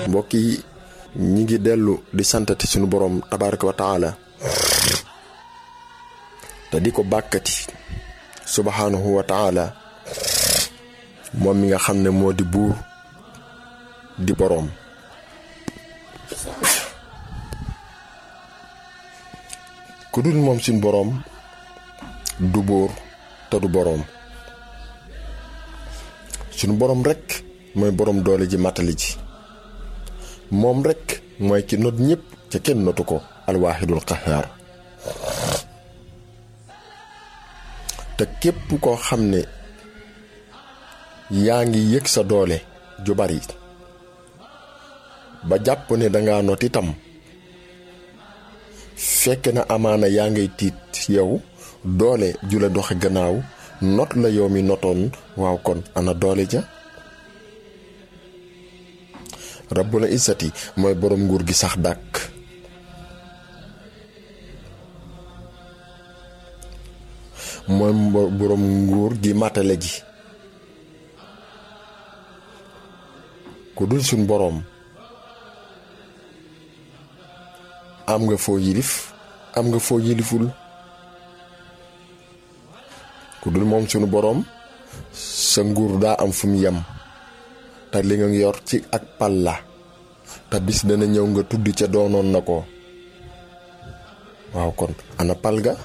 mbokk yi ñi ngi dellu di santati suñu borom tabaraka wa taala te di ko bàkkati subhanahu wa taala moom mi nga xam ne moo di buur di boroom ku dul moom suñ boroom du buur te du boroom suñu boroom rekk mooy boroom doole ji matali ji moom rekk mooy ki not ñépp ca kenn notu ko alwaahidul qahaar te képp koo xam ne yaa ngi yëg sa doole ju bari ba jàpp ne danga not itam fekk na amaana yaa ngay tiit yow doole ju la doxe gannaaw not la yow mi notoon waaw kon ana doole ja rabbul izzati mooy boroom nguur gi sax dàkk mooy boroom nguur gi matale ji ku dul suñ boroom am nga foo yilif am nga foo yiliful ku dul moom sunu boroom sa nguur daa am fu mu yem te li nga yor ci ak pal la te bis dana ñëw nga tudd ca doonoon na ko waaw kon ana pal ga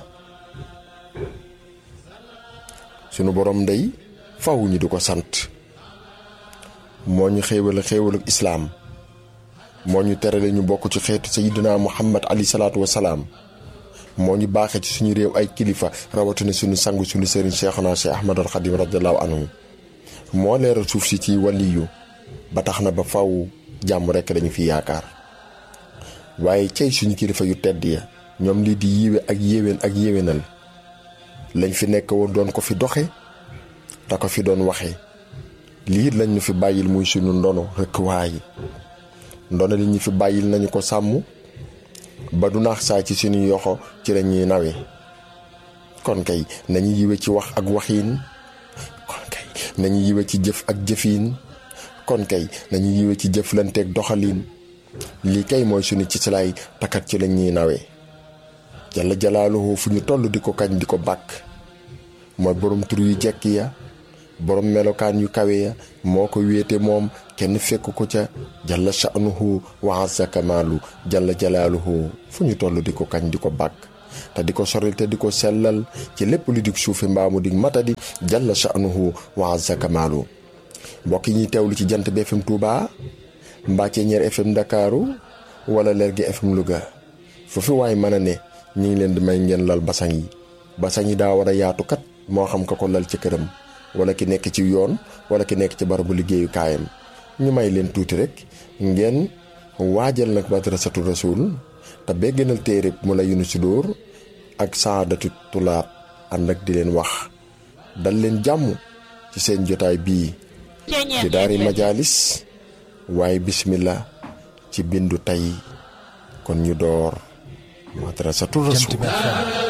sunu boroom ndey faw ñi di ko sant moo ñu xéewal xéewalu islaam moo ñu terale ñu bokk ci xeetu sayidina muhammad ali salaatu wasalaam moo ñu baaxee ci suñu réew ay kilifa rawatina suñu sangu suñu sëriñ cheikhuna cheikh ahmadul xadim radiallahu anhu moo leeral suuf si ci waliyu ba tax na ba faw jàmm rekk dañu fi yaakaar waaye cey suñu kilifa yu tedd ya ñoom lii di yiwe ak yéwén ak yéwénal lañ fi nekk woon doon ko fi doxe te ko fi doon waxe lii lañ ñu fi bàyyil muy suñu ndono rekk waaye ndono li ñu fi bàyyil nañu ko sàmm ba du naax saa ci suñu yoxo ci la ñuy nawe kon kay nañu yiwe ci wax ak waxiin kon kay nañu yiwe ci jëf ak jëfiin kon kay nañu yiwe ci jëflanteeg doxaliin lii kay mooy suñu ci silaay takat ci la ñuy nawe jalla jalaaluhu fu ñu toll di ko kañ di ko bàkk mooy borom tur yu jekk ya borom melokaan yu kawe ya moo ko wéete moom kenn fekk ko ca jalla sha'nuhu wa azza kamaalu jalla jalaaluhu fu ñu toll di ko kañ di ko bàkk te di ko soril te di ko sellal ci lépp lu dig suufi mbaamu dig matadi jalla sha'nuhu wa azza kamaalu mbokk yi ñuy teewlu ci jant bi FM Touba mbaa Ceeñeer FM Ndakaaru wala Lergui FM Louga foofu waaye mën a ne ñu ngi leen di may ngeen lal basang yi basang yi daa war a yaatu kat moo xam ka ko lal ci këram wala ki nekk ci yoon wala ki nekk ci barabu liggéeyu kaayam ñu may leen tuuti rek ngeen waajal nag madrasatu rasul te beggenal téere mu la yunu si dóor ak saadatu tulaab ànd ak di leen wax dal leen jàmm ci seen jotaay bii di daari majaalis waaye bismillah ci bindu tey kon ñu door madrasatu rasul